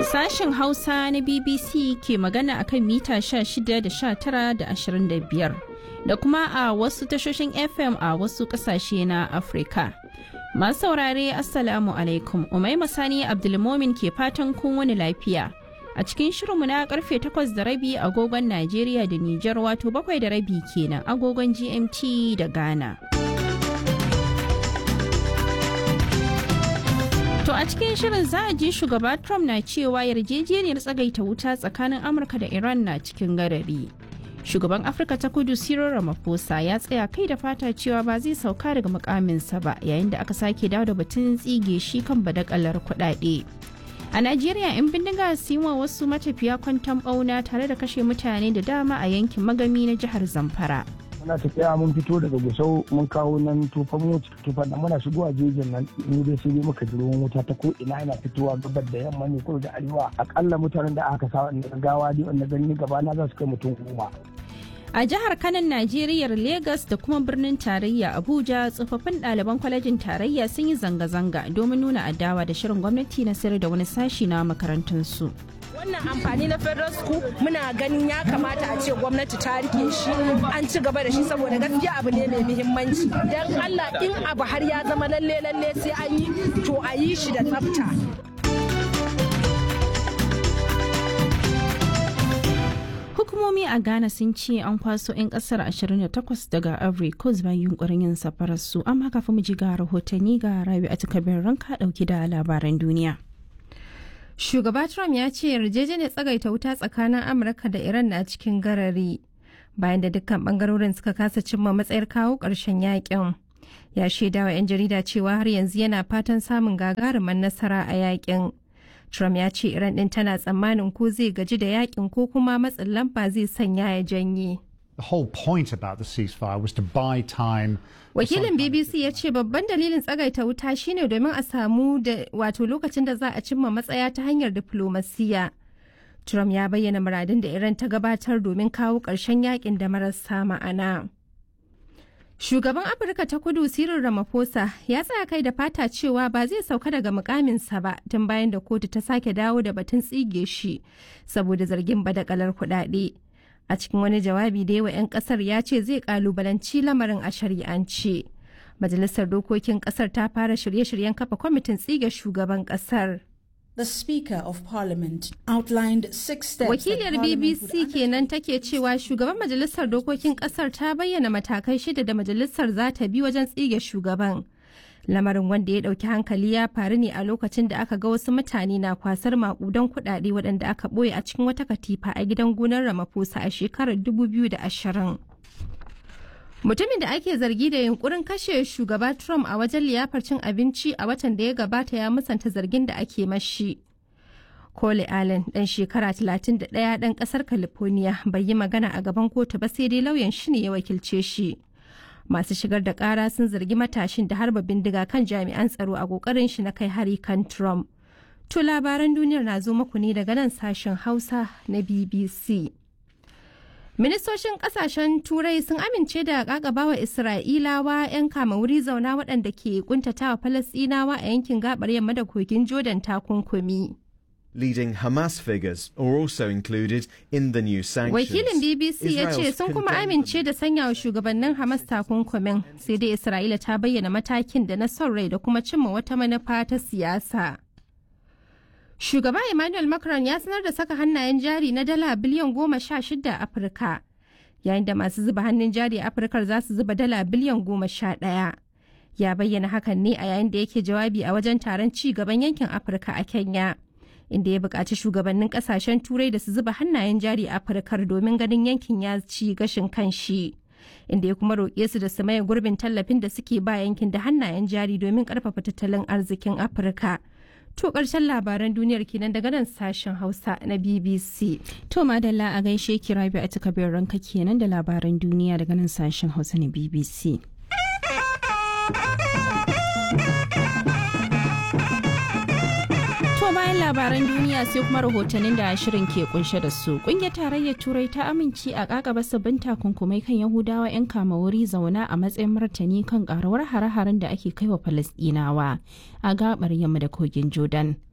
Sashen Hausa na BBC ke magana akan mita 16 da 19 da 25 da kuma a wasu tashoshin FM a wasu kasashe na Afirka. Masu saurare Assalamu alaikum, Umaima Sani Abdulmomin ke fatan kun wani lafiya. A cikin shirinmu na karfe 8 da rabi agogon Najeriya da Nijar wato bakwai da rabi kenan agogon GMT da Ghana. To a cikin shirin za a ji shugaba Trump na cewa yarjejeniyar tsagaita wuta tsakanin Amurka da Iran na cikin garari. Shugaban Afirka ta kudu Cyril Ramaphosa ya tsaya kai da fata cewa ba zai sauka daga mukaminsa ba yayin da aka sake dawo da batun tsige shi kan badakalar kuɗaɗe. A Najeriya 'yan bindiga su yi wa wasu matafiya kwanton ɓauna tare da kashe mutane da dama a yankin magami na jihar Zamfara. muna tafiya mun fito daga gusau mun kawo nan tufan mu tufan da muna shigowa jejin nan ni dai sai dai muka ji ruwan wuta ta ko ina yana fitowa gabar da yamma ne ko da arewa akalla mutanen da aka sa wanda gawa dai wanda gani gaba na za su kai mutum goma A jihar Kanan Najeriya Legas da kuma birnin tarayya Abuja tsofaffin ɗaliban kwalejin tarayya sun yi zanga-zanga domin nuna adawa da shirin gwamnati na sayar da wani sashi na makarantunsu. wannan amfani na federal school muna ganin ya kamata a ce gwamnati ta rike shi an ci gaba da shi saboda gaskiya abu ne mai muhimmanci don allah in abu har ya zama lalle lalle sai an yi to a yi shi da tsafta Hukumomi a Ghana sun ce an kwaso 'yan kasar 28 daga Ivory Coast bayan yunkurin yin safarar su amma kafin mu ji ga rahotanni ga Rabi a takabin ranka dauki da labaran duniya. Shugaba Trump ya ce yarjejeniyar tsagaita wuta tsakanin Amurka da Iran na cikin garari bayan da dukkan bangarorin suka kasa cimma matsayar kawo ƙarshen yakin. Ya shaida wa 'yan jarida cewa har yanzu yana fatan samun gagarumin nasara a yakin. Trump ya ce Iran ɗin tana tsammanin ko zai gaji da yakin ko kuma matsin lamba zai sanya ya janye. The whole point about the ceasefire was to buy time. Wakilin BBC ya ce babban dalilin tsagaita wuta shine domin a samu da wato lokacin da za a cimma matsaya ta hanyar diflomasiya. Trump ya bayyana muradin da Iran ta gabatar domin kawo ƙarshen yakin da marasa ma'ana. Shugaban Afirka ta kudu Cyril Ramaphosa ya tsaya kai da fata cewa ba zai sauka daga mukaminsa ba tun bayan da kotu ta sake dawo da batun tsige shi saboda zargin badakalar kuɗaɗe. a cikin wani jawabi da yawa 'yan kasar ya ce zai kalubalanci lamarin a shari'ance majalisar dokokin kasar ta fara shirye-shiryen kafa kwamitin tsige shugaban kasar The Speaker of Parliament outlined six steps. Wakiliyar BBC kenan take cewa shugaban majalisar dokokin kasar ta bayyana matakai shida da majalisar za ta bi wajen tsige shugaban. lamarin wanda ya dauki hankali ya faru ne a lokacin da aka ga wasu mutane na kwasar makudan kuɗaɗe waɗanda aka ɓoye a cikin wata katifa a gidan gonar Ramaphosa a shekarar 2020. Mutumin da ake zargi da yunkurin kashe shugaba Trump a wajen liyafar cin abinci a watan da ya gabata ya musanta zargin da ake mashi. Cole Allen ɗan shekara 31 ɗan ƙasar California bai yi magana a gaban kotu ba sai dai lauyan shi ne ya wakilce shi. masu shigar da kara sun zargi matashin da harba bindiga kan jami'an tsaro a kokarin shi na kai hari kan Trump. To labaran duniyar na zo muku ne daga nan sashen Hausa na BBC. Ministocin kasashen Turai sun amince da kakabawa Isra'ilawa 'yan kama wuri zauna waɗanda ke kuntatawa Falasɗinawa a yankin gabar yamma da kogin Jordan takunkumi. leading Hamas figures are also included in the new sanctions. Wakilin BBC ya ce sun kuma amince da sanya wa shugabannin Hamas takunkumin sai dai Isra'ila ta bayyana matakin da na son rai da kuma cimma wata manufa ta siyasa. Shugaba Emmanuel Macron ya sanar da saka hannayen jari na dala biliyan goma sha shida a Afirka, yayin da masu zuba hannun jari a Afirkar za su zuba dala biliyan goma sha ɗaya. Ya bayyana hakan ne a yayin da yake jawabi a wajen taron ci gaban yankin Afirka a Kenya. inda ya buƙaci shugabannin ƙasashen turai da su zuba hannayen jari a afirkar domin ganin yankin ya ci gashin kanshi inda ya kuma roƙe su da su maye gurbin tallafin da suke ba yankin da hannayen jari domin ƙarfafa tattalin arzikin afirka to ƙarshen labaran duniyar kenan daga nan sashen hausa na bbc To madalla a gaishe ki rabi a takabin ranka kenan da labaran duniya daga nan sashen hausa na BBC. To bayan labaran duniya sai kuma rahotannin da shirin ke kunshe da su. Kungiyar tarayyar Turai ta amince a kakaba sabbin takunkumai kan Yahudawa 'yan kama wuri zauna a matsayin martani kan karuwar hare-haren da ake kai wa Falasɗinawa a gabar yamma da kogin Jordan.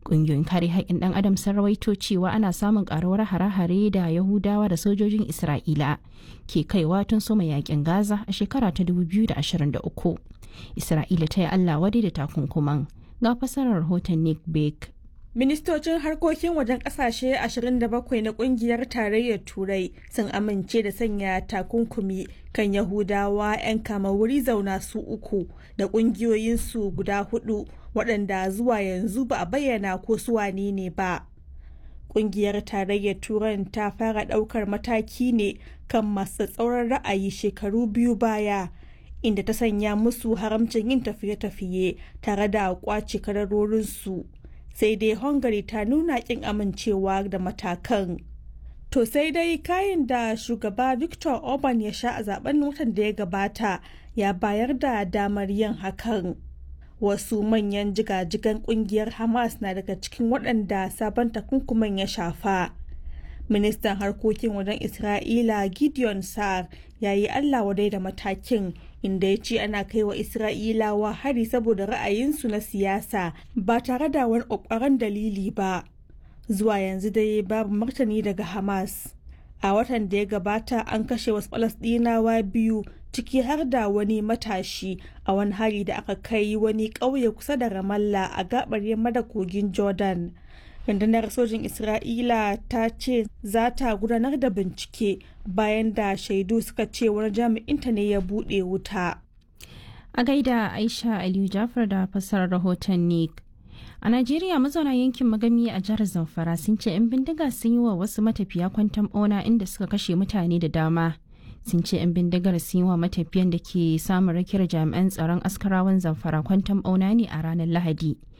Ƙungiyoyin kare haƙƙin ɗan adam sun rawaito cewa ana samun ƙaruwar hare-hare da Yahudawa da sojojin Isra'ila ke kaiwa tun soma yaƙin Gaza a shekara ta 2023. Isra'ila ta yi Allah wadai da takunkuman. Ga fasarar rahoton Nick Bake. Ministocin harkokin wajen kasashe 27 na kungiyar tarayyar Turai sun amince da sanya takunkumi kan Yahudawa 'yan kama wuri zauna su uku da kungiyoyinsu guda hudu waɗanda zuwa yanzu ba a bayyana ko su wane ne ba. Kungiyar tarayyar Turan ta fara ɗaukar mataki ne kan masu tsauran ra'ayi shekaru biyu baya. inda ta sanya musu haramcin yin tafiye-tafiye tare da kwace kadarorinsu. sai dai hungary ta nuna kin amincewa da matakan to sai dai kayan da shugaba victor orban ya sha a zaben watan da ya gabata ya bayar da damar yin hakan wasu manyan jigajigan kungiyar hamas na daga cikin waɗanda sabon takunkuman ya shafa ministan harkokin wajen isra'ila gideon sa'ar ya yi allah wadai da matakin inda ya ce ana kai wa isra'ilawa hari saboda ra'ayinsu na siyasa ba tare da wani ƙwaƙwaran dalili ba zuwa yanzu dai babu martani daga hamas a watan da ya gabata an kashe wasu falasɗinawa biyu ciki har da wani matashi a wani hari da aka kai wani ƙauye kusa da ramallah a gabar yamma da kogin jordan rundunar sojin isra'ila ta ce za ta gudanar da bincike bayan da shaidu suka ce wani jami'inta ne ya buɗe wuta a gaida aisha aliyu jafar da fassarar rahoton nick a najeriya mazauna yankin magami a jihar zamfara sun ce 'yan bindiga sun yi wa wasu matafiya kwantan bauna inda suka kashe mutane da dama sun ce 'yan bindigar sun yi wa matafiyan da ke samun rakiyar jami'an tsaron askarawan zamfara kwantan bauna ne a ranar lahadi